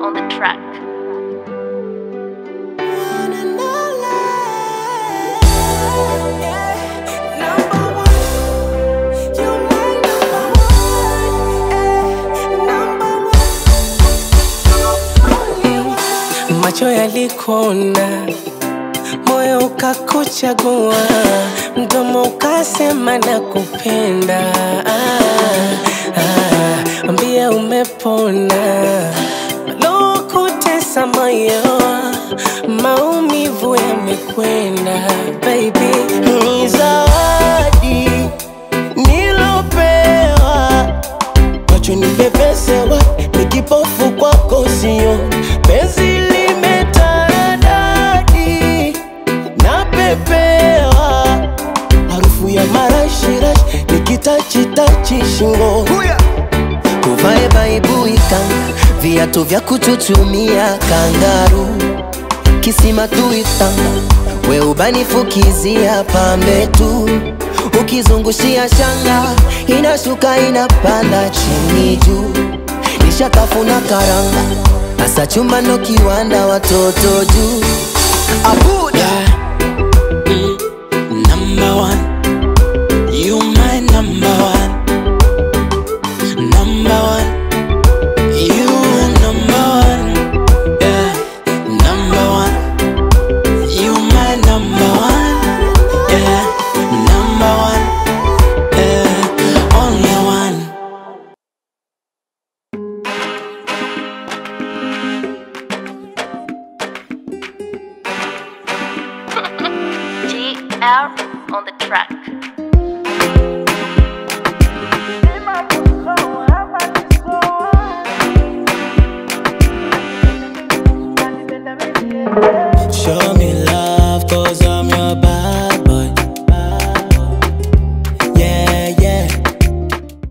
on the track. Macho yalikona, moyo ukakuchagua, mdomo ukasema nakupenda. Ah, ah, ambia umepona, lokutesa moyo, maumivu yamekwenda. Baby, ni zawadi nilopewa macho nimepesewa, ni kipofu kwako sio penzi limetaradadi na pepewa harufu ya marashirash nikitachitachi shingo tuvae baibui kanga viatu vya kuchuchumia kangaru kisima tuitanga we ubanifukizia pambe tu ukizungushia shanga inashuka inapanda chini juu nishakafuna karanga hasa chuma ndo kiwanda watoto juu abuda Number one, you my number one. Number one, you number one. Yeah, number one, you my number one. Yeah, number one. Yeah, only one. GL on the track. Yeah.